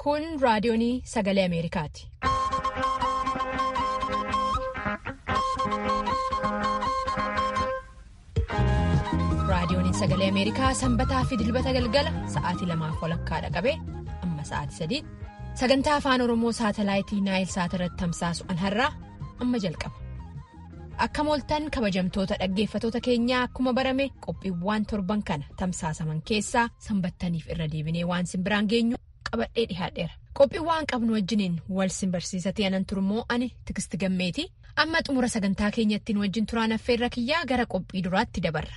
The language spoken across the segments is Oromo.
Kun raadiyoonii sagalee Ameerikaati. Raadiyooniin sagalee Ameerikaa sanbataa fi dilbata galgala sa'aatii lamaaf walakkaadha qabee amma sa'aatii sadiitti sagantaa afaan Oromoo saatalaayitii Naayil Saat irratti tamsaasu an har'aa amma jalqaba. Akka mooltan kabajamtoota dhaggeeffatoota keenyaa akkuma barame qophiiwwan torban kana tamsaasaman keessaa sanbattaniif irra deebinee waan simbiraan geenyu qabadhee dhihaadheera. Qophiiwwan qabnu wajjiniin wal simbarsiisatee anan turmoo ani tigisti gammeeti amma xumura sagantaa keenyattiin wajjin turaan affeerra kiyyaa gara qophii duraatti dabarra.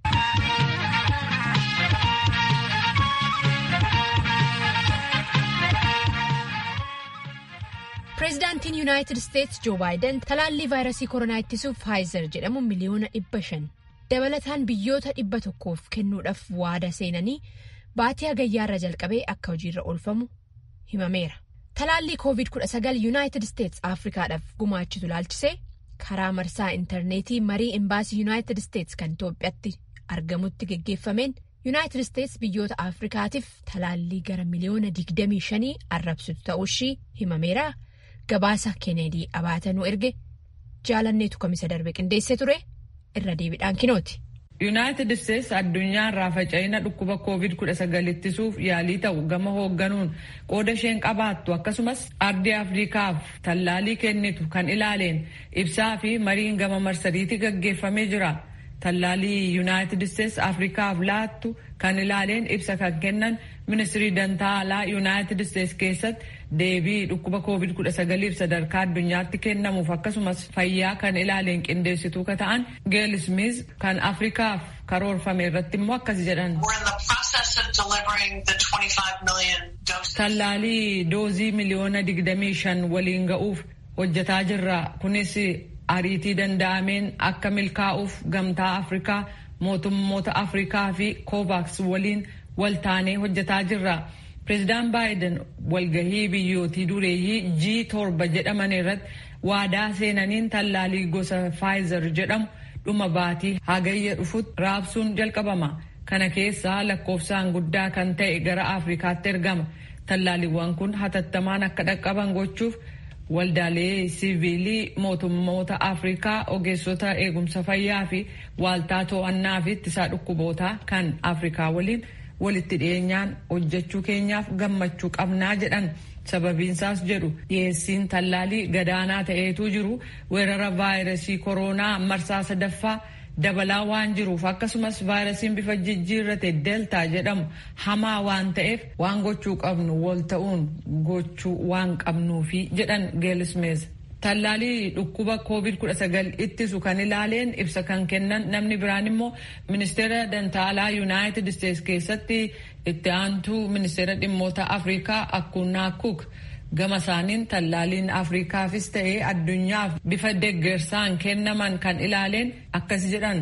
Pireezidaantiin Yuunaayitid Isteetsi Joo Baayiden talaallii vaayirasii koronaa ittisuuf Faayizer jedhamu miliyoona dhibba shan dabalataan biyyoota dhibba tokkoof kennuudhaaf waada seenanii baatii hagayyaarra jalqabee akka hojiirra oolfamu himameera. Talaallii COVID-19 Yuunaayitid Isteetsi Afrikaadhaaf gumaachitu laalchisee karaa marsaa intarneetii marii imbaasii Yuunaayitid Isteetsi kan Itoophiyaatti argamutti geggeeffameen Yuunaayitid Isteetsi biyyoota Afrikaatiif talaallii gara miliyoona 25 arrabsitu ta'uushii himameera. Gabaasa Keeneedii Abaatanuu erge jaalanneetu kamisa darbe qindeessee ture irra deebiidhaan kinooti. Yuunaayitid Isteetsi addunyaa irraa faca'ina dhukkuba COVID-19 ittisuuf yaalii ta'u gama hoogganuun qooda isheen qabaattu akkasumas ardii Afriikaaf tallaalii kennitu kan ilaaleen ibsaa fi mariin gama marsariitii gaggeeffamee jira. Tallaalii Yuunaayitid Isteetsi Afriikaaf laattu kan ilaaleen ibsa kan kennan ministirii dantaa alaa Yuunaayitid Isteetsi keessatti deebii dhukkuba COVID-19 sadarkaa addunyaatti kennamuuf akkasumas fayyaa kan ilaaleen qindeessituu ka ta'an Geel Smith kan Afriikaaf karoorfame irratti immoo akkas jedhan. Tallaalii doozii miliyoona 25 waliin ga'uuf hojjetaa jirra. Kunis ariitii danda'ameen akka milkaa'uuf gamtaa Afrikaa mootummoota Afrikaa fi Kovaaks waliin waltaanee hojjetaa jirra. Pireezidaan Baayiden walgahii biyyootii dureeyyii G torba jedhaman irratti waadaa seenaniin tallaalii gosa Faayizer jedhamu dhuma baatii hagayya dhufutti raabsuun jalqabama. Kana keessaa lakkoofsaan guddaa kan ta'e gara Afrikaatti ergama. Tallaaliiwwan kun hatattamaan akka dhaqqaban gochuuf waldaalee siviilii mootummoota Afrikaa ogeessota eegumsa fayyaa fi waaltaa to'annaa fi ittisaa dhukkubootaa kan Afrikaa waliin walitti dhiyeenyaan hojjechuu keenyaaf gammachuu qabnaa jedhan sababiinsaas jedhu dhiyeessiin tallaalii gadaanaa ta'eetu jiru weerara vaayirasii koronaa marsaa sadaffaa dabalaa waan jiruuf akkasumas vaayirasiin bifa jijjiirrate deltaa jedhamu hamaa waan ta'eef waan gochuu qabnu wal ta'uun gochuu waan qabnuufi jedhan geelismees. Tallaalii dhukkuba COVID-19 ittisu kan ilaaleen ibsa kan kennan namni biraan immoo ministeera dantaalaa Yuunaayitid Isteetsi keessatti itti aantuu ministeera dhimmoota Afrikaa Akkunnaa Kuk gama isaaniin tallaaliin Afrikaafis ta'ee addunyaaf bifa deggersaan kennaman kan ilaaleen akkas jedhan.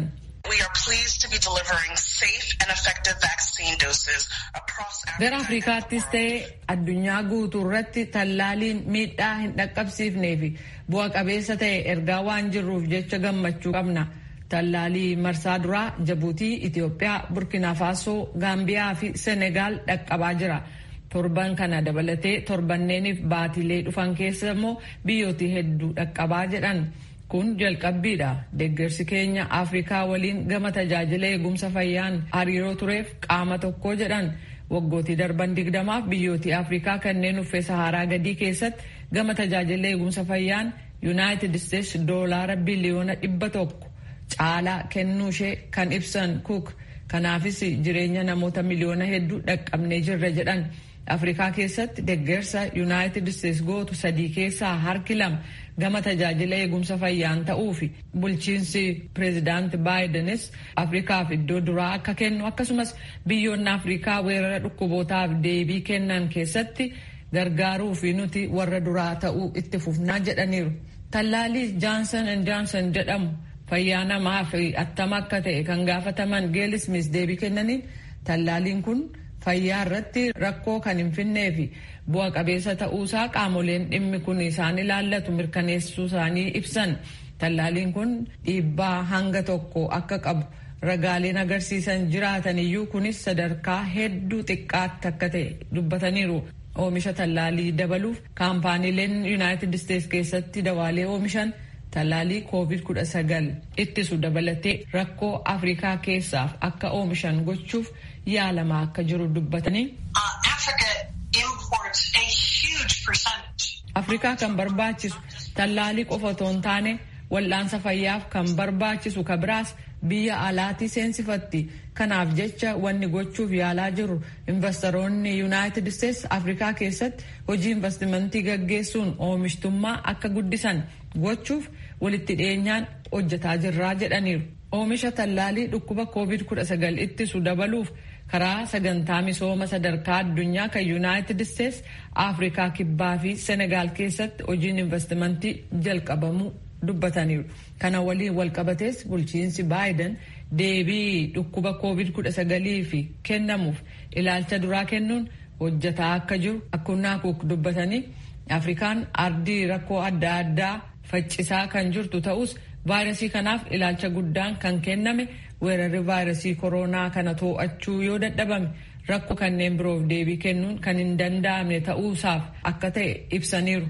Gara Afrikaattis ta'ee addunyaa guutuu irratti tallaaliin miidhaa hin dhaqqabsiifnee fi bu'a qabeessa ta'e ergaa waan jirruuf jecha gammachuu qabna. Tallaalii marsaa duraa Jabuutii, Itiyoophiyaa, Burkina Faasoo, Gaambiyaa fi Senegaal dhaqqabaa jira. Torban kana dabalatee torbanneeniif baatilee dhufan keessa immoo biyyooti hedduu dhaqqabaa jedhan. Kun jalqabbiidha. Deeggarsi keenya Afrikaa waliin gama tajaajila eegumsa fayyaan hariiroo tureef qaama tokko jedhan. Waggootii darban digdamaaf biyyootii Afrikaa kanneen uffee Saharaa gadii keessatti gama tajaajila eegumsa fayyaan Yuunaayitid Isteetsi doolaara biliyoona dhibba tokko caalaa kennuushee kan ibsan Cook. Kanaafis jireenya namoota miliyoona hedduu dhaqqabnee jirra jedhan. Afrikaa keessatti deeggarsa Yuunaayitid Isteetsi gootu sadii keessaa harki lama gama tajaajila eegumsa fayyaan ta'uufi bulchiinsi pireezidaanti Baayidenis Afrikaaf iddoo duraa akka kennu akkasumas biyyoonni Afrikaa weerara dhukkubootaaf deebii kennan keessatti gargaaruu fi nuti warra duraa ta'uu itti fufnaa jedhaniiru. Tallaalii Jaansan and Jaansan jedhamu fayyaa namaa fi attama akka ta'e kan gaafataman geelismis deebii kennaniin tallaaliin kun fayyaa irratti rakkoo kan hin finnee fi bu'a qabeessa ta'uusaa qaamoleen dhimmi kun isaan ilaallatu mirkaneessuu isaanii ibsan. Tallaaliin kun dhiibbaa hanga tokko akka qabu ragaaleen agarsiisan jiraatan iyyuu kunis sadarkaa hedduu xiqqaatti akka ta'e dubbataniiru. oomisha tallaalii dabaluuf kaampaaniileen yuunaayitid isteetsi keessatti dawaalee oomishan tallaalii koovid kudha sagal ittisu dabalatee rakkoo afrikaa keessaaf akka oomishan gochuuf yaalamaa akka jiru dubbatanii. afrikaa kan barbaachisu tallaalii qofa otoo hin taane wal'aansa fayyaaf kan barbaachisu ka biraas biyya alaatii seensifatti kanaaf jecha wanni gochuuf yaalaa jiru investoroonni yuunaayitid isteetsi afrikaa keessatti hojii investimentii gaggeessuun oomishtummaa akka guddisan gochuuf walitti dhiyeenyaan hojjetaa jirraa jedhaniiru. Oomisha tallaalii dhukkuba COVID-19 ittisu dabaluuf karaa sagantaa misooma sadarkaa addunyaa kan yuunaayitid isteetsi afrikaa kibbaa fi senegaal keessatti hojiin investimentii jalqabamuu dubbataniiru. Kana waliin walqabatees bulchiinsi baayiden deebii dhukkuba COVID-19 fi kennamuuf ilaalcha duraa kennuun hojjetaa akka jiru akkunnaa kuuk dubbatanii afrikaan ardii rakkoo adda addaa faccisaa kan jirtu ta'us vaayirasii kanaaf ilaalcha guddaan kan kenname weerarri vaayirasii koronaa kana to'achuu yoo dadhabame rakkoo kanneen biroof deebii kennuun kan hin danda'amne ta'uusaaf akka ta'e ibsaniiru.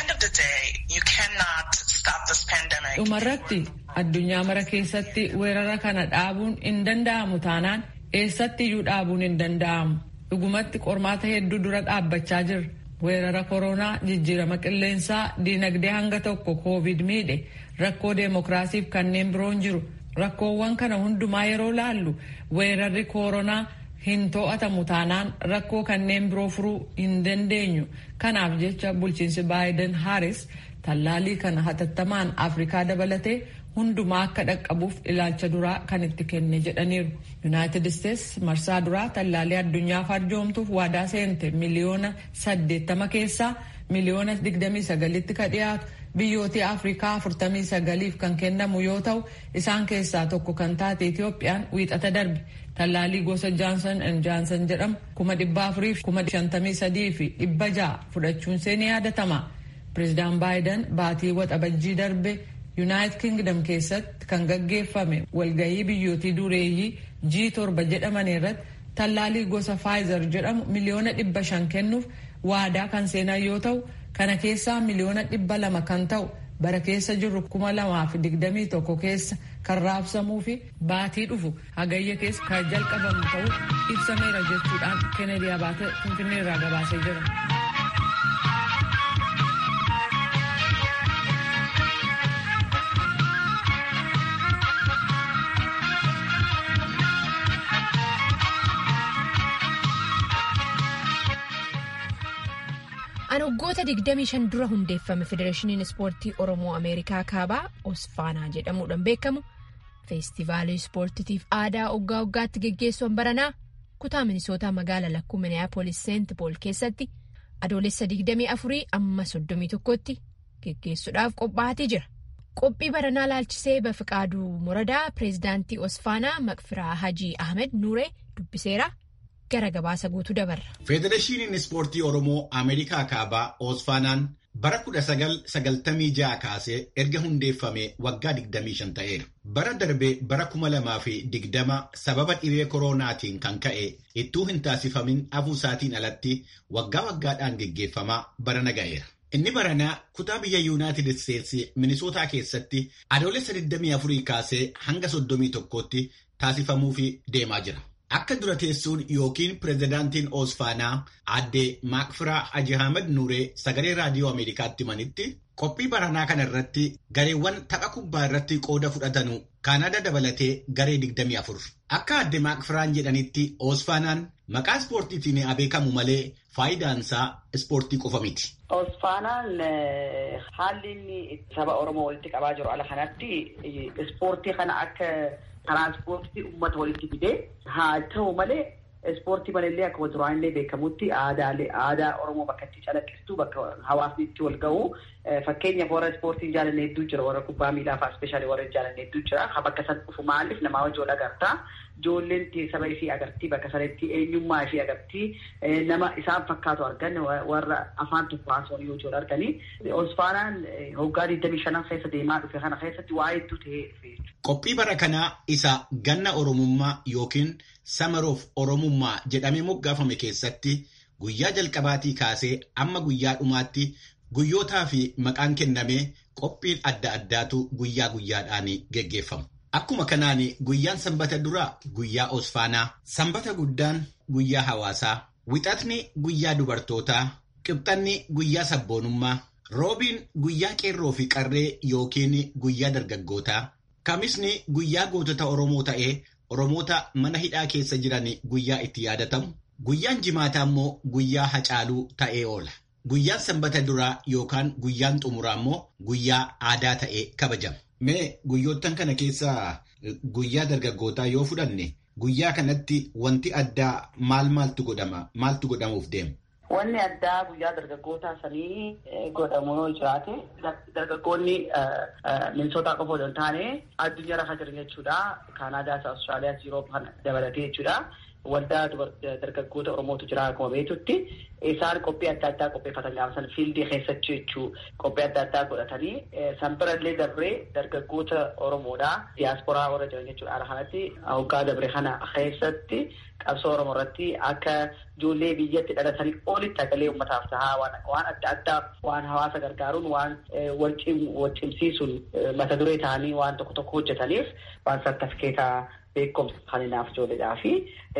dhumarratti addunyaa mara keessatti weerara kana dhaabuun hin danda'amu taanaan eessatti iyyuu dhaabuun hin danda'amu dhugumatti qormaata hedduu dura dhaabbachaa jirra weerara koronaa jijjiirama qilleensaa diinagdee hanga tokko koovid miidhe rakkoo deemokiraasiif kanneen biroon jiru rakkoowwan kana hundumaa yeroo laallu weerarri koronaa hin to'atamu taanaan rakkoo kanneen biroo furuu hin dandeenyu kanaaf jecha bulchiinsi baayiden haaris tallaalii kana hatattamaan afrikaa dabalatee hundumaa akka dhaqqabuuf ilaalcha duraa kan itti kenne jedhaniiru yuunaayitid isteetsi marsaa duraa tallaalii addunyaaf arjoomtuuf waadaa seente miliyoona saddeettama keessaa miliyoona digdamii sagalitti ka dhiyaatu biyyootii afrikaa afurtamii sagaliif kan kennamu yoo ta'u isaan keessaa tokko kan taate itiyoophiyaan wiixata darbe tallaalii gosa jaansan en jaansan jedhamu kuma dhibba afurii fi kuma shantamii sadii fi dhibba ja'a fudhachuun seenii yaadatama. Pireezidaan Baayiden baatii waxabajjii darbe Yuunaayitid Kingdom keessatti kan gaggeeffame walgahii biyyootii dureeyyii G7 jedhaman irratti tallaalii gosa Pfizer jedhamu miliyoona dhibba shan kennuuf waadaa kan seenan yoo ta'u kana keessaa miliyoona dhibba lama kan ta'u bara keessa jirru kuma lamaa fi digdamii tokko keessa kan raabsamuu fi baatii dhufu hagayya keessa kan jalqabamu ta'uu ibsameera jechuudhaan Kennedy Abaate Finfinnee irraa gabaasee jira. An waggoota 25 dura hundeeffame Federeeshiniin Ispoortii Oromoo Ameerikaa Kaabaa Osfaanaa jedhamuudhaan beekamu feestivaalii ispoortiitiif aadaa waggaa waggaatti geggeessuun baranaa kutaa minisootaa magaalaa lakkuu miniyaapolis seent pool keessatti adoolessa 24 amma 31tti geggeessuudhaaf qophaa'atee jira. Qophii baranaa laalchisee Bafiqaaduu Muradaa pireezidaantii Osfaanaa Maqfiraa Hajii Ahmed Nuuree dubbiseera. gara gabaasa guutuu dabarra. Federeeshiniin Ispoortii Oromoo Ameerikaa Kaabaa Osfaanaan bara 1996 kaasee erga hundeeffame waggaa 25 ta'eera. Bara darbee bara 2020 sababa dhibee koronaatiin kan ka'e ittuu hin taasifamin hafuusaatiin alatti waggaa waggaadhaan geggeeffamaa barana ga'eera. Inni baranaa kutaa biyya Yuunaayitid Isteetsi Minisootaa keessatti adoolessa 24 kaasee hanga 31tti taasifamuuf deemaa jira. Akka dura teessuun yookiin pireezidaantiin Osfaanaa aadde Maakfiraa Haji Ahmed Nuuree sagalee raadiyoo Ameerikaatti himanitti qophii baranaa kana irratti gareewwan tapha kubbaa irratti qooda fudhatanu Kaanaada dabalatee garee 24. Akka aadde Maakfiraan jedhanitti Osfaanaan maqaa ispoortiitiin beekamu malee faayidaansaa ispoortii qofa miti. Osfaanaan haalli inni saba Oromoo walitti qabaa jiru ala kanatti ispoortii kana akka Tiranspoortii uummata walitti fidee haa ta'u malee ispoortii malallee akkuma duraan illee beekamutti aadaalee aadaa Oromoo bakka itti calaqqistu bakka hawaasni itti wal gahu fakkeenyaaf warra ispoortiin jaalanne hedduu jira warra kubbaa miilaa fa'aa ispeeshaalii warra jaalanne hedduu jira ha bakka san dhufu maaliif namaa wajjin wal agartaa ijoolleen saba ishii agartii bakka sanatti eenyummaa ishii agartii nama isaan fakkaatu argan warra afaan tokko haasawanii yoo wal arganii Osfaanaan hoggaa 25 keessa deemaa dhufe kana keessatti waa hedduu ta'ee dhufe Qophii bara kanaa isa ganna Oromummaa yookiin Samaroof Oromummaa jedhamee moggaafame keessatti guyyaa jalqabaatii kaasee amma guyyaa dhumaatti guyyootaa fi maqaan kennamee qophiin adda addaatu guyyaa guyyaadhaan geggeeffamu. Akkuma kanaan guyyaan sanbata duraa guyyaa osfaanaa, sanbata guddaan guyyaa hawaasaa, wixatni guyyaa dubartootaa, qibxanni guyyaa sabboonummaa, roobiin guyyaa qeerroo fi qarree yookiin guyyaa dargaggootaa, kamisni guyyaa gootota Oromoo ta'ee Oromoota mana hidhaa keessa jiran guyyaa itti yaadatamu, guyyaan jimaataa immoo guyyaa hacaaluu ta'ee oola. Guyyaan sanbata duraa yookaan guyyaan xumuraa immoo guyyaa aadaa ta'ee kabajama. Mee guyyoottan kana keessaa guyyaa dargaggootaa yoo fudhanne guyyaa kanatti wanti addaa maal maaltu godhama? Maaltu godhamuuf deema? Wanni addaa guyyaa dargaggootaa sanii godhamu yoo jiraate dargaggoonni minisootaa qofa osoo hin taane addunyaa irra jiran jechuudha. Kaanaadaas, Awustiraaliyaas, Yurooppaan dabalatee jechuudha. Waldaa dargaggoota Oromootu jira akkuma beektutti isaan qophii adda addaa qopheeffatan gaafa san fiildii keessatti jechuu qophii adda addaa godhatanii san birallee dabree dargaggoota Oromoodhaa diyaasporaa warra jiran jechuudha. Haala kanatti hoggaa dabree kana keessatti qabsoo Oromoo irratti akka ijoollee biyyatti dhalatanii olitti hagalee uummataaf tahaa waan adda addaa waan hawaasa gargaaruun waan wal cimsiisuun mata duree ta'anii waan tokko tokko hojjetaniif waan sartifikeetaa beekumsa kaninaaf ijoolleedhaa fi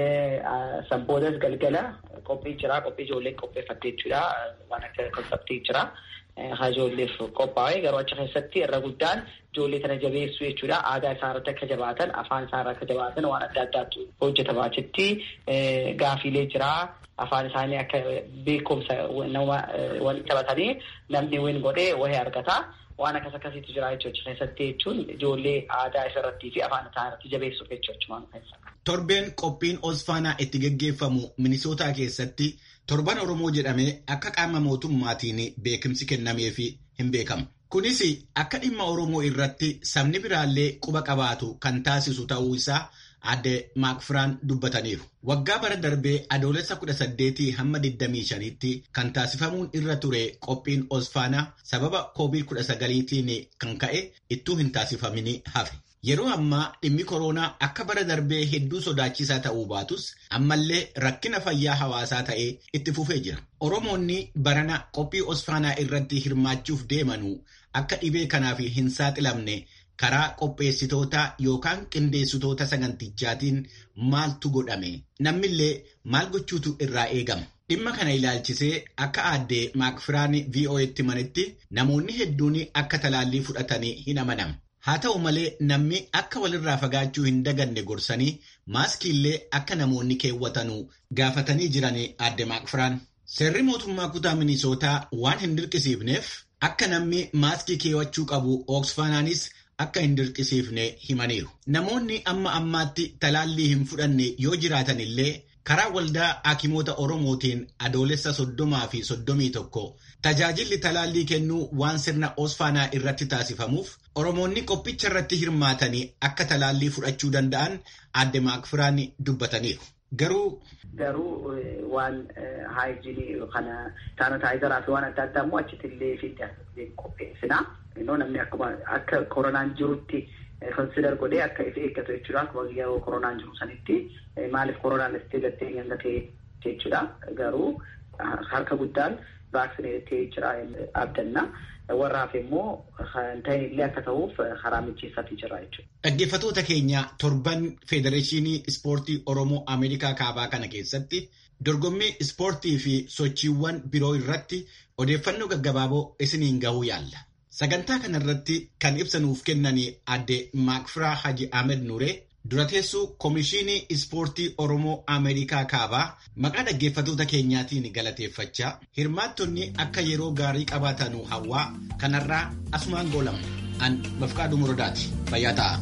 sanboodas galgala qophii jira qophii ijoolleen qopheeffatte jechuudha waan akka konseptii jira haa ijoolleef qophaa'e garuu achi keessatti irra guddaan ijoollee kana jabeessuu jechuudha aadaa isaa irratti akka jabaatan afaan isaa irratti akka jabaatan waan adda addaatu hojjetama achitti gaafiilee jira afaan isaanii akka beekumsa nama waliin taphatanii namni win godhee wahee argata. waan akkas akkasiitu jira jechuudha keessatti jechuun ijoollee aadaa isa irrattii fi afaan isaa irratti jabeessuuf jechuudha. Torbeen qophiin Osfaanaa itti geggeeffamu Minisootaa keessatti torban Oromoo jedhamee akka qaama mootummaatiin beekumsi kennameefi hin beekamu. Kunis akka dhimma Oromoo irratti sabni biraallee quba qabaatu kan taasisu ta'uu isaa adde maakfiraan dubbataniiru. Waggaa bara darbee adoolessa kudha saddeetii hamma 25tti kan taasifamuun irra ture qophiin Osfaanaa sababa koovid kudha sagaliitiin kan ka'e ittuu hin taasifamin hafe. Yeroo ammaa dhimmi koronaa akka bara darbee hedduu sodaachisaa ta'uu baatus ammallee rakkina fayyaa hawaasaa ta'ee itti fufee jira. Oromoonni barana qophii Osfaanaa irratti hirmaachuuf deemanuu akka dhibee kanaaf hin saaxilamne karaa qopheessitoota yookaan qindeessitoota sagantichaatiin maaltu godhame namnillee maal gochuutu irraa eegama. Dhimma kana ilaalchisee akka aadde maakfiraan VOA'tti manitti namoonni hedduun akka talaallii fudhatanii hin amanama. Haa ta'u malee namni akka walirraa fagaachuu hin daganne gorsanii maaskiillee akka namoonni keewwatanuu gaafatanii jiran aadde maakfiraan. Seerri mootummaa kutaa Minisootaa waan hin dirqisiifneef akka namni maaskii keewwachuu qabu Oksfaanaanis akka hin dirqisiifne himaniiru. Namoonni amma ammaatti talaallii hin fudhanne yoo jiraatan illee karaa waldaa hakimoota Oromootiin adoolessa soddomaa fi soddomii tokko tajaajilli talaallii kennuu waan sirna Osfaanaa irratti taasifamuuf Oromoonni qophicha irratti hirmaatanii akka talaallii fudhachuu danda'an aadde maakfiraan dubbataniiru. Garuu. Garuu waan haayijinii kana saanitaayizaraa fi waan adda addaa immoo achitti illee fi qopheessina. Namni akkuma akka koronaan jirutti konsider godhee akka if eeggatu jechuudha. Akkuma yeroo koronaan jiru sanitti maaliif koronaan istee gattee hangatee jechuudha. Garuu harka guddaan vaaksineetee jira abdanna. Warra hafe immoo kan ta'e illee akka ta'uuf karaa mijeessatii jira jechuudha. Dhaggeeffattoota keenya torban Federeeshinii Ispoortii Oromoo Ameerikaa Kaabaa kana keessatti dorgommii ispoortii fi sochiiwwan biroo irratti odeeffannoo gaggabaaboo isiniin gahuu yaalla. Sagantaa kanarratti kan ibsanuuf kennanii adde Maakfiraa Haji Ahmed Nuree dura teessuu Komishinii Ispoortii Oromoo Ameerikaa Kaabaa maqaa dhaggeeffattoota keenyaatiin galateeffachaa hirmaattonni akka yeroo gaarii qabaatanu hawwaa kanarraa asumaan goolamu. An Bafqaaduu Muradaati. Fayyaa ta'a.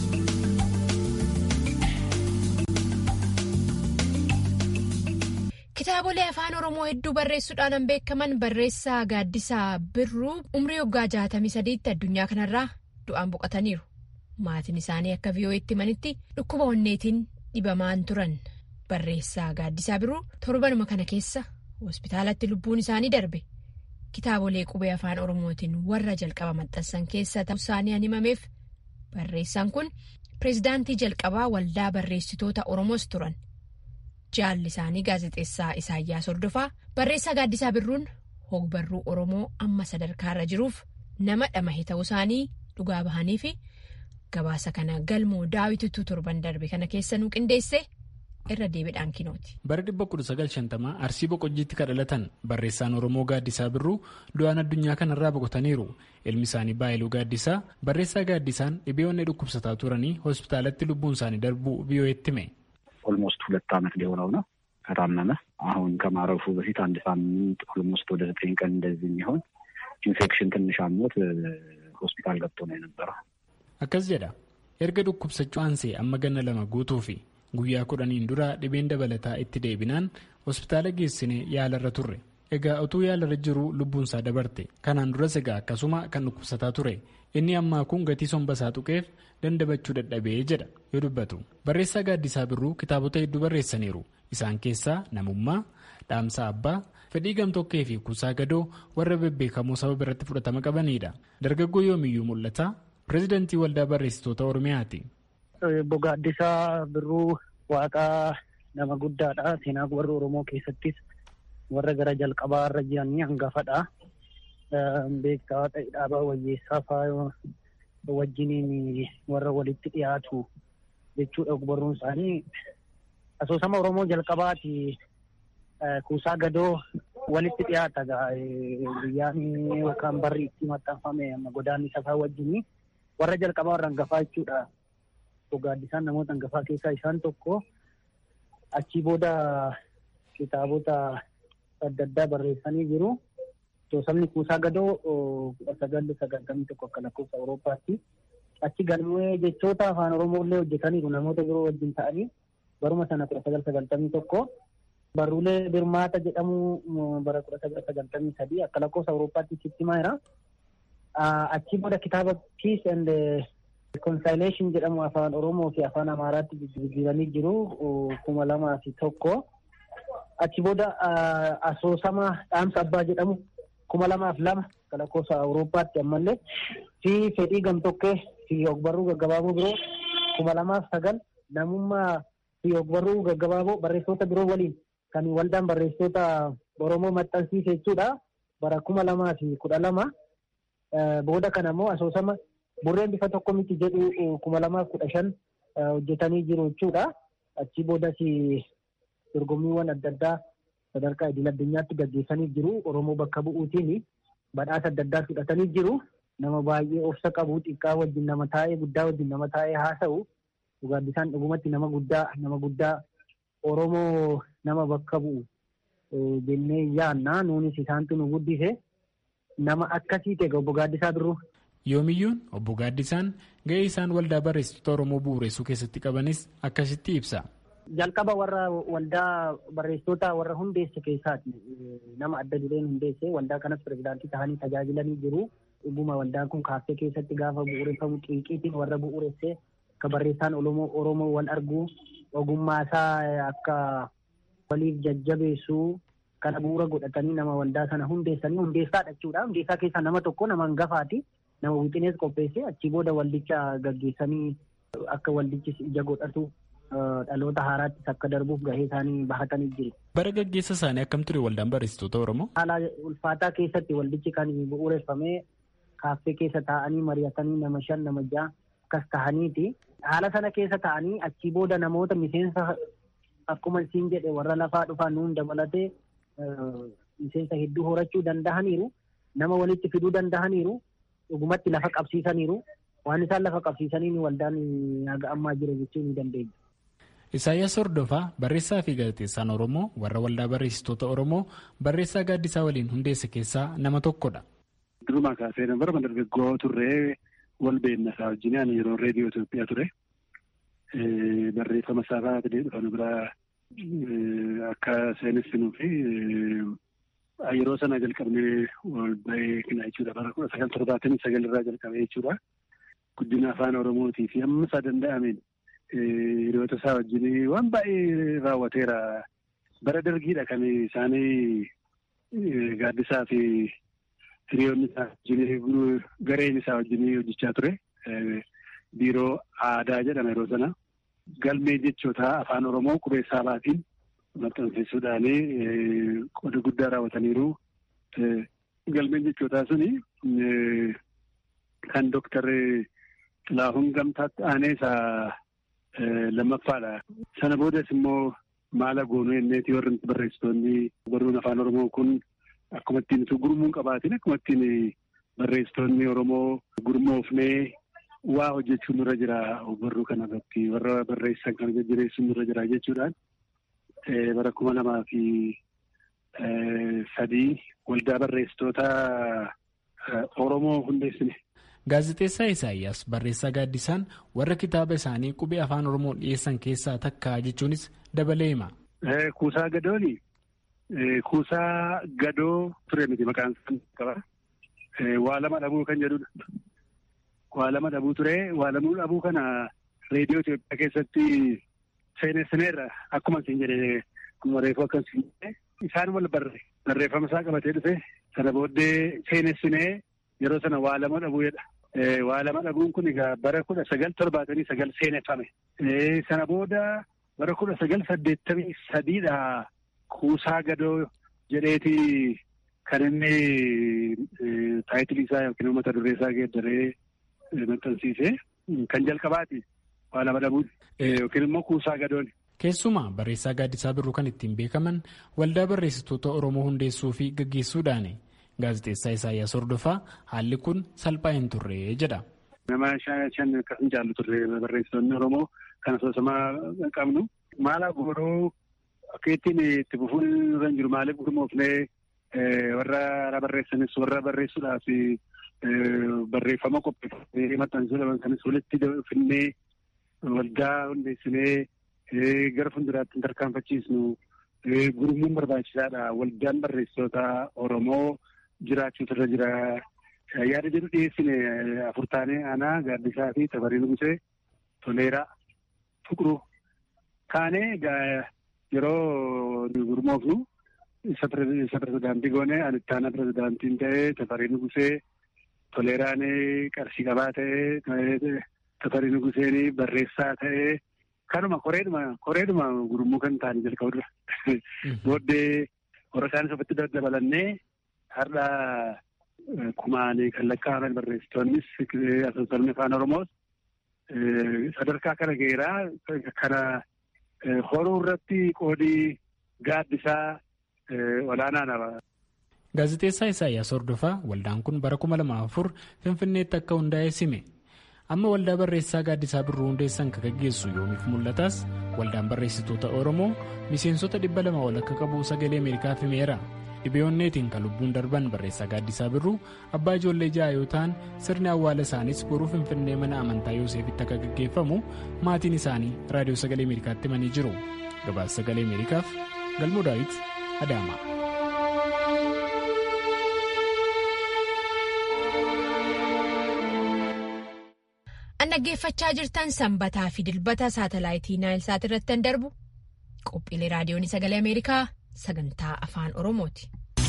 Kitaabolee afaan Oromoo hedduu barreessuudhaan beekaman barreessaa Gaaddisaa Birruu umrii waggaa jaatamii sadiitti addunyaa kanarraa du'aan boqotaniiru. Maatiin isaanii akka VOA'tti himanitti dhukkuba onneetiin dhibamaan turan. Barreessaa Gaaddisaa Birruu torbanuma kana keessa hospitaalatti lubbuun isaanii darbe. Kitaabolee qubee afaan Oromootiin warra jalqaba maxxansan keessa ta'uu isaanii an himameef barreessaan kun pireezidaantii jalqabaa waldaa barreessitoota Oromoos turan. Jaalli isaanii gaazexeessaa Isaayyaas Hordofaa barreessaa gaaddisaa birruun hogbarruu Oromoo amma sadarkaarra jiruuf nama dhamahe ta'uu isaanii dhugaa bahanii fi gabaasa kana galmoo daawititu torban darbe kana keessa nu qindeesse irra deebiidhaan kinooti. Bara 1950 Arsii Boqojjiitti kadhalatan barreessaan Oromoo Gaaddisaa Birruu du'aan addunyaa kanarraa boqotaniiru. Ilmi isaanii Baayiluu Gaaddisaa barreessaa Gaaddisaan dhibee onnee dhukkubsataa turanii hospitaalatti lubbuun isaanii darbuu ቪኦኤtti hime. ኦልሞስት ሁለት ዓመት ሊሆነው ነው ከታመመ። አሁን ከማረፉ በፊት አንድ ሳምንት ኦልሞስት ወደ ዘጠኝ ቀን እንደዚህ የሚሆን ኢንፌክሽን ትንሽ አሞት ሆስፒታል ገብቶ ነው የነበረው። akkas jedha erga dhukkubsachuu aansee amma ganna lama guutuu fi guyyaa kudhaniin dura dhibeen dabalataa itti deebinaan hospitaala geessine yaalarra turre egaa utuu yaalarra jiru lubbuunsaa dabarte kanaan duras egaa akkasuma kan dhukkubsataa ture inni ammaa kun gatii sombasaa tuqeef dandabachuu dadhabee jedha yoo dubbatu barreessaa gaaddisaa birruu kitaabota hedduu barreessaniiru isaan keessaa namummaa dhaamsa abbaa fedhii gamtokkee fi kuusaa gadoo warra bebbeekamoo saba biratti fudhatama qabanidha dargaggoo yoomiyyuu mul'ata pireezidantii waldaa barreessitoota oromiyaati. Obbo Gaaddisaa Birruu Waaqaa nama guddaadha. Seenaa warra Oromoo keessattis warra gara jalqabaa irra jiranii hangafadha. Beektaa ta'e dhaabaa wayyeessaa fa'aa wajjiniin warra walitti dhiyaatu jechuudha ogbarruun isaanii. Asoosama Oromoo jalqabaati kuusaa gadoo walitti dhiyaata guyyaan yookaan barri itti maxxanfame amma godaanni safaa wajjinii warra jalqabaa warra hangafaa jechuudha. Gaaddisaan namoota hangafaa keessaa isaan tokko achii booda kitaabota adda addaa barreessanii jiru. Sabni kuusaa gadoo kudha sagal sagantamii tokko akka lakkoofsa Awurooppaatti. Achi galmee jechoota afaan Oromoo illee hojjetaniiru namoota biroo wajjin ta'anii baruma sana kudha sagal sagantamii tokko. Barruulee Birmaata jedhamu bara kudha sagal sagantamii sadii akka lakkoofsa Awurooppaatti sitti maayira. Achi booda kitaaba Peace and Reconciliation jedhamu afaan Oromoo fi afaan Amaaraatti jijjiiranii jiru kuma lamaa fi tokko. Achi booda asoosama dhaamsa abbaa jedhamu kuma lamaaf lama akka lakkoofsa Awurooppaatti ammallee fi fedhii gamtokkee fi ogbarruu gaggabaaboo biroo kuma lamaaf sagal namummaa fi ogbarruu gaggabaaboo barreessitoota biroo waliin kan waldaan barreessitoota Oromoo maxxansiise jechuudha. Bara kuma lamaa fi kudha lama booda kana immoo asoosama burreen bifa tokko miti jedhu kuma lamaaf kudha shan hojjetanii jiru jechuudha. Achi boodas dorgommiiwwan adda addaa sadarkaa idil addunyaatti gaggeessanii jiru. Oromoo bakka bu'uutiin badhaasa adda addaa fudhatanii jiru. Nama baay'ee obsa qabu xiqqaa wajjin nama taa'ee guddaa wajjin nama taa'ee haasa'u. Gaaddisaan dhugumatti nama guddaa nama guddaa Oromoo nama bakka bu'u jennee yaanna. Nuunis isaantu nu guddise. Nama akkasii ta'e obbo Gaaddisaa Birruu. Yoomiyyuun obbo Gaaddisaan ga'ee isaan waldaa barreessitoota Oromoo bu'uureessuu keessatti qabanis akkasitti ibsa. Jalqaba warra waldaa barreessitoota warra hundeesse keessaati. Nama adda dureen hundeesse waldaa kanas pirezidaantii ta'anii tajaajilanii jiru. Dhuguma waldaan kun kaaffee keessatti gaafa bu'uureffamu xiiqiitiin warra bu'uuresse akka barreessaan Oromoo wal argu ogummaa isaa akka waliif jajjabeessu kana bu'uura godhatanii nama waldaa sana hundeessanii hundeessaadha jechuudha. Hundeessaa keessaa nama tokko nama hangafaati. Nama wixinees qopheesse achii booda waldicha gaggeessanii akka waldichi ija godhatu dhaloota haaraattis akka darbuuf gahee isaanii bahatanii jiru. Bara gaggeessa isaanii akkam ture waldaan barreessitoota Oromoo? Haala ulfaataa keessatti waldichi kan bu'uureffamee kaaffee keessa taa'anii mari'atanii nama shan nama ja'a akkas ta'aniiti. Haala sana keessa taa'anii achii booda namoota miseensa akkuma isiin jedhe warra lafaa dhufan nuun dabalatee miseensa hedduu horachuu danda'aniiru. Nama walitti fiduu danda'aniiru. Dhugumatti lafa qabsiisaniiru. Waan isaan lafa qabsiisaniin waldaan haga ammaa jira jechuu ni dandeenya. Isaayyaas Hordofaa barreessaa fi gaazexeessaan Oromoo warra waldaa barreessitoota Oromoo barreessaa gaaddisaa waliin hundeesse keessaa nama tokkodha. Durumaa kaasee bara dargaggoo turree wal beekna isaa wajjin ani yeroo reediyoo Itoophiyaa ture. Barreeffama isaa baatee dhufan biraa akka seenessinuu fi yeroo sana jalqabnee wal beekna jechuudha. Bara kudha sagal torbaatamii sagal irraa jalqabee jechuudha. Guddina afaan Oromootii fi amma isaa danda'ameen hiriyoota isaa wajjin waan baay'ee raawwateera. Bara dargiidha kan isaanii gaaddisaa fi hiriyoonni isaa wajjin gareen isaa wajjin hojjechaa ture. Biiroo aadaa jedhama yeroo sana. Galmee jechoota afaan Oromoo qubeessaa baatiin maxxansiisuudhaan qooda guddaa raawwataniiru. Galmeen jechootaa suni kan Dooktar Xilaahuun Gamtaatti aanee isaa lammaffaadha. Sana boodas immoo maala goonuu jenneeti warri barreessitoonni barruun afaan Oromoo kun akkuma ittiin gurmuun qabaatin akkuma ittiin barreessitoonni Oromoo gurmoofnee waa hojjechuun irra jira barruu kana irratti warra barreessan kan jajjabeessuun irra jira jechuudhaan bara kuma lamaa fi sadii waldaa barreessitoota Oromoo hundeessine. Gaazexeessaa Isaayyaas barreessaa gaaddisaan warra kitaaba isaanii qubee afaan Oromoo dhiyeessan keessaa takka jechuunis dabalee hima. Kuusaa gadooni kuusaa gadoo ture miti maqaan isaa qaba. Waa lama dhabuu kan jedhudha. Waa lama dhabuu ture waa lama dhabuu kana reediyoo Itoophiyaa keessatti seenessineerra akkuma isin jedhe akkuma reefuu akkasii isaan wal barre barreeffama isaa qabatee dhufe sana booddee seenessinee yeroo sana waa lama dhabuu jedha. Waa lama dhabuun kun egaa bara kudha sagal torbaatamii sagal seeneffame. Sana booda bara kudha sagal saddeettamii sadiidha kuusaa gadoo jedheeti kan inni taayitilii isaa yookiin mata duree isaa geeddaree maxxansiise kan jalqabaati waa lama dhabuun yookiin immoo kuusaa gadoon. Keessumaa barreessaa gaaddisaa birruu kan ittiin beekaman waldaa barreessitoota Oromoo hundeessuu fi gaggeessuudhaani. Gaazexeessaa Isaayyaas Hordofaa haalli kun salphaa hin turre jedha. Nama shan akkasuma jaallu turre barreessitoonni Oromoo kan asoosamaa qabnu. Maala godhoo akka ittiin itti fufuun irra hin jiru maaliif gurmoofnee warra barreessanis warra barreessuudhaaf barreeffama qopheeffamee maxxansuudhaan kanis walitti finnee waldaa hundeessinee gara fuulduraatti tarkaanfachiisnu gurmuun barbaachisaadha. Waldaan barreessitoota Oromoo. jiraachuutu irra jira. Yaada jedhu dhiyeessine afur taanee aanaa gaaddisaa fi tafarii nugusee toleeraa fuquruu kaanee yeroo gurmoofnu isa pirezidaantii goone ani itti aanaa pirezidaantiin ta'ee tafarii nugusee toleeraan qarshii qabaa ta'ee tafarii nuguseen barreessaa ta'ee kanuma koreedhuma koreedhuma gurmuu kan ta'anii jalqabu dura. Booddee warra isaanis ofitti dabalannee har'a kumaanii kan lakkaa'aman barreessitoonnis asoosamni afaan oromoos sadarkaa kana geeraa kana horuu irratti qoodii gaaddisaa olaanaadha. Gaazexeessaa Isaayyaas Hordofaa waldaan kun bara kuma lama afur Finfinneetti akka hundaa'e sime. Amma waldaa barreessaa gaaddisaa birruu hundeessan kan gaggeessu yoomiif mul'ataas waldaan barreessitoota Oromoo miseensota dhibba lama ol akka qabu sagalee Ameerikaaf himeera. dhibeeonneetiin kan lubbuun darban barreessaa gaaddisaa birruu abbaa ijoollee ja'a yoo ta'an sirni awwaala isaaniis boruu finfinnee mana amantaa yooseefitti akka gaggeeffamu maatiin isaanii raadiyoo sagalee ameerikaatti himanii jiru gabaasa sagalee ameerikaaf galmoo daawit adaama. an dhaggeeffachaa jirtan sanbataa fi dilbata saatalaayitii naayilsaat irratti kan darbu qophiilee raadiyoon sagalee ameerikaa. sagantaa afaan oromooti.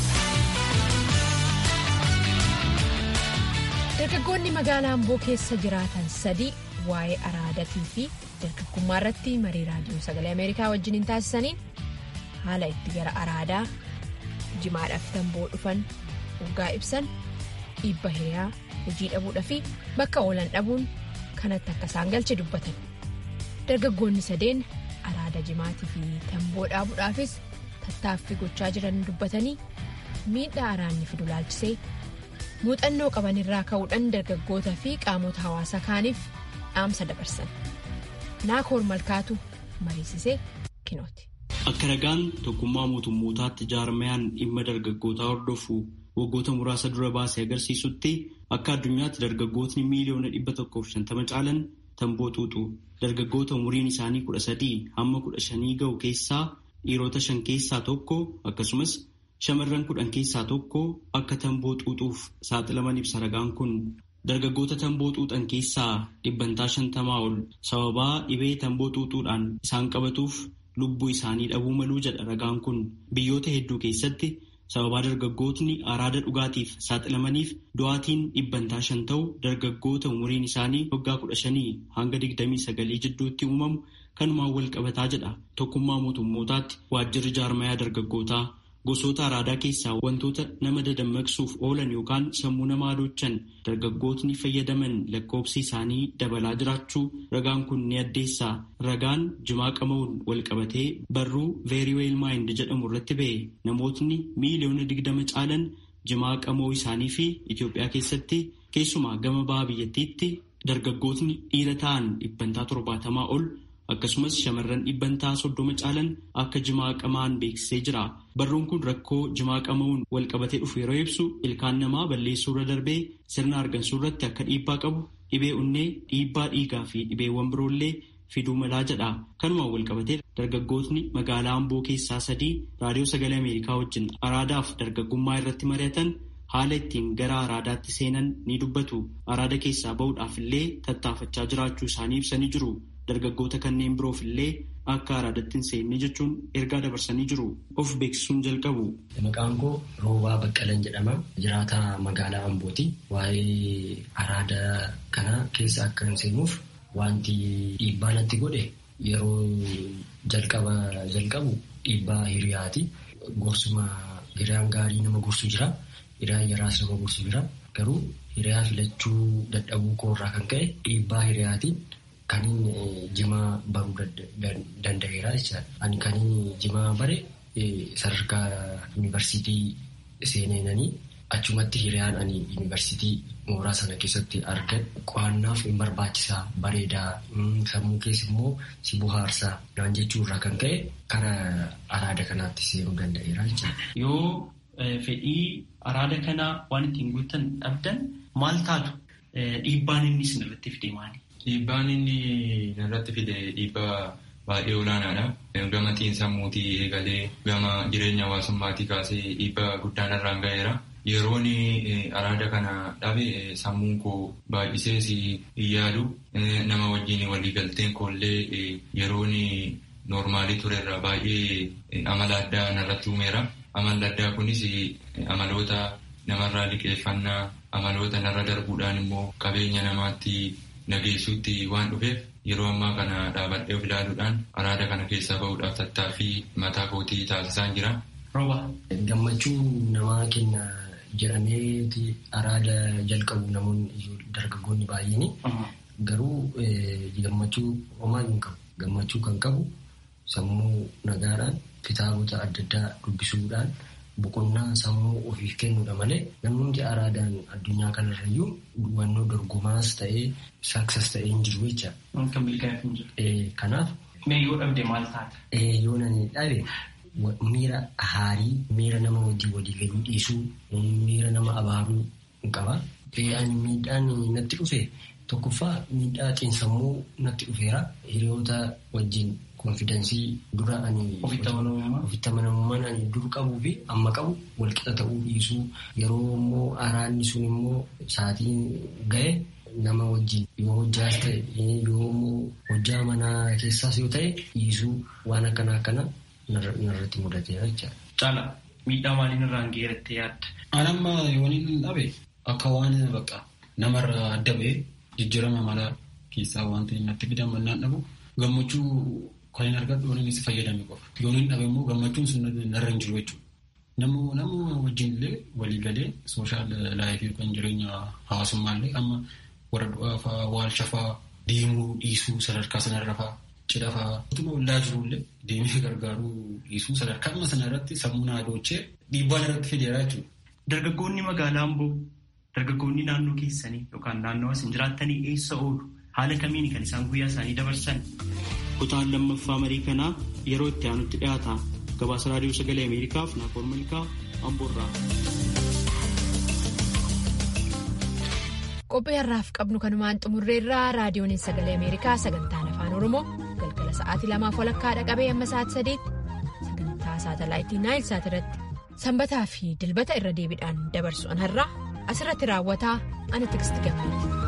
dargaggoonni magaalaa amboo keessa jiraatan sadii waa'ee araadatii fi dargaggummaa irratti marii raadiyoo sagalee ameerikaa wajjiniin taasisaniin haala itti gara araadaa jimaadhaaf tamboo dhufan waggaa ibsan dhiibba hiriyaa hojii dhabuudhaa fi bakka oolan dhabuun kanatti akka isaan galche dubbatan dargaggoonni sadeen araada jimaatii fi tamboo dhaabuudhaafis. tattaaffii gochaa jiran dubbatanii miidhaa araanni fidu laalchisee muuxannoo qaban irraa ka'uudhaan dargaggoota fi qaamota hawaasaa kaaniif dhaamsa dabarsan naakoor malkaatu mariisisee kinooti. Akka ragaan tokkummaa mootummootaatti jaarmayaan dhimma dargaggootaa hordofu waggoota muraasa dura baasee agarsiisutti akka addunyaatti dargaggootni miiliyoona dhibba tokkoof shantama caalan tamboo xuuxu dargaggoota umuriin isaanii kudha sadii hamma kudha shanii ga'u keessaa. dhiirota shan keessaa tokko akkasumas shamarran kudhan keessaa tokko akka tamboo xuuxuuf saaxilaman ibsa ragaan kun dargaggoota tamboo xuuxan keessaa dhibbantaa shantamaa ol sababaa dhibee tamboo xuuxuudhaan isaan qabatuuf lubbuu isaanii dhabuu maluu jedha ragaan kun biyyoota hedduu keessatti sababaa dargaggootni araada dhugaatiif saaxilamaniif du'aatiin dhibbantaa shan ta'u dargaggoota umuriin isaanii waggaa kudha shanii hanga digdamii sagalii jidduutti uumamu kanumaan wal qabataa jedha tokkummaa mootummootaatti waajjirri jaarmayaa dargaggootaa gosoota araadaa keessaa wantoota nama dadammaqsuuf oolan yookaan sammuu nama adoochan dargaggootni fayyadaman lakkoobsi isaanii dabalaa jiraachuu ragaan kun ni addeessaa ragaan jimaa qama'uun wal qabatee barruu very well mind jedhamu irratti ba'e namootni miiliyoona digdama caalan jimaa qama'uu isaanii fi Itoophiyaa keessatti keessumaa gama baha biyyattiitti dargaggootni dhiira ta'an dhibbantaa torbaatamaa ol akkasumas shamarran dhibbantaa soddoma caalan akka jimaa qamaan beeksisee jira. Barruun kun rakkoo jimaa qama'uun wal qabatee dhufu yeroo ibsu ilkaan namaa balleessuu irra darbee sirna argansuu irratti akka dhiibbaa qabu dhibee onnee dhiibbaa dhiigaa fi dhibeewwan biroollee fiduu malaa jedha. Kanumaan wal qabatee dargaggootni magaalaa Amboo keessaa sadii raadiyoo sagalee Ameerikaa wajjin araadaaf dargaggummaa irratti mari'atan haala ittiin gara araadaatti seenan ni dubbatu. Araada keessaa bahuudhaaf illee tattaafachaa jiraachuu isaanii ibsanii jiru. Dargaggoota kanneen biroof illee akka araadatti hin seenne jechuun ergaa dabarsanii jiru. Of beeksisuun jalqabu. Maqaan koo Roobaa Baqqalan jedhama. Jiraataa magaalaa Ambooti. Waa'ee araada kana keessa akka hin seenuuf wanti dhiibbaa natti godhe yeroo jalqaba jalqabu dhiibbaa hiriyaati. Gorsuma hiriyaan gaarii nama gorsu jira. Hiriyaan yaraas nama gorsu jira. Garuu hiriyaa filachuu dadhabuu koorraa kan ka'e dhiibbaa hiriyaatiin Kaniin jimaa baruu danda'eera jechuudha. Ani kaniin jimaa bare sadarkaa yuunivarsiitii seeneenanii achumatti hiriyaan ani yuunivarsiitii mooraa sana keessatti argan qo'annaaf hin barbaachisaa bareedaa sammuu keessa immoo si bohaarsaa naan jechuurraa kan ka'e kara araada kanaatti seenuu danda'eera jechuudha. Yoo fedhii araada kanaa waan ittiin guutan dhabdan maal taatu dhiibbaan inni isin irratti fide maali? Dhiibbaan inni narratti fide dhiibbaa baay'ee olaanaadha. Gama xiinsammuutii eegalee gama jireenya hawaasummaatii kaasee dhiibbaa guddaan irraan ga'eera. Yeroon araada kana dhabe sammuun koo baay'isees hin yaadu. Nama wajjin waliigalteen koollee yeroon noormaalii turerra baay'ee amala addaa narratti uumeera. Amalli addaa kunis amaloota namarraa liqeeffannaa amaloota narra darbuudhaan immoo qabeenya namaatti nageessuutti waan dhufeef yeroo ammaa kana dhaabadhee of ilaaluudhaan araada kana keessaa bahuudhaaf tattaaffii mataa kootii taasisaan jira. Rooba. Gammachuu namaa kenna jedhameeti araada jalqabu namoonni dargaggoonni baay'een garuu gammachuu homaa hin qabu. Gammachuu kan qabu sammuu nagaadhaan kitaabota adda addaa dubbisuudhaan boqonnaa sammuu ofiif kennuudha malee namni hundi araadaan addunyaa kanarrayyuu hubannoo dorgomaas ta'ee saksas ta'ee hin jiru jecha. Kan milkaa'eef hin jiru. Kanaaf. Mee yoo dhabde maal taata? Yoo nani dhabe miira haarii miira nama wajjin walii galuu dhiisuu miira nama abaaruu hin qaba. Ani miidhaan natti dhufe tokkoffaa miidhaa xiinsammuu natti dhufeera hiriyoota wajjin konfidensii dura ani ofitti amanamummaan ani dur qabuu fi amma qabu walqixa ta'uu dhiisuu yeroo immoo araanni sun immoo sa'aatiin ga'e nama wajjin yoo hojjaas ta'e yoo immoo hojjaa manaa keessaas yoo ta'e dhiisuu waan akkana akkana narratti mudateera jechaadha. Caala miidhaa maaliin irraan geerattee yaadda? An amma yoon hin dhabe akka waan bakka namarraa adda ba'e jijjiirama mala keessaa wanti natti fidaman naan dhabu gammachuu kan hin argadhu yoon inni fayyadame qofa. Yoon hin dhabe immoo gammachuun sun narra hin jiru jechuudha. Namu namu wajjin illee walii galee sooshaal laayifii yookaan jireenya hawaasummaa illee amma warra du'aa fa'aa waalcha fa'aa deemuu dhiisuu sadarkaa sanarra fa'aa cidha fa'aa utuma ollaa jiru illee deemee gargaaruu dhiisuu sadarkaa amma sana irratti sammuu naa doochee dhiibbaan irratti fideera jechuudha. Dargaggoonni magaalaa Amboo dargaggoonni naannoo keessanii yookaan naannoo isin jiraattanii eessa oolu? Haala kamiin kan isaan guyyaa isaanii dabarsan? Kutaan lammaffaa marii kanaa yeroo itti aanutti dhiyaata. Gabaasa raadiyoo sagalee Ameerikaaf Naakoor Malkaa Amboorraa. Qophii har'aaf qabnu kanumaan xumurreerraa raadiyoon sagalee Ameerikaa sagantaan afaan Oromoo galgala sa'aatii lamaaf walakkaa dhaqabee amma sa'aatii sadiitti sagantaa saatalaayitii naayil saat irratti sanbataa fi dilbata irra deebiidhaan dabarsu an har'aa asirratti raawwataa ani tiksti gammee.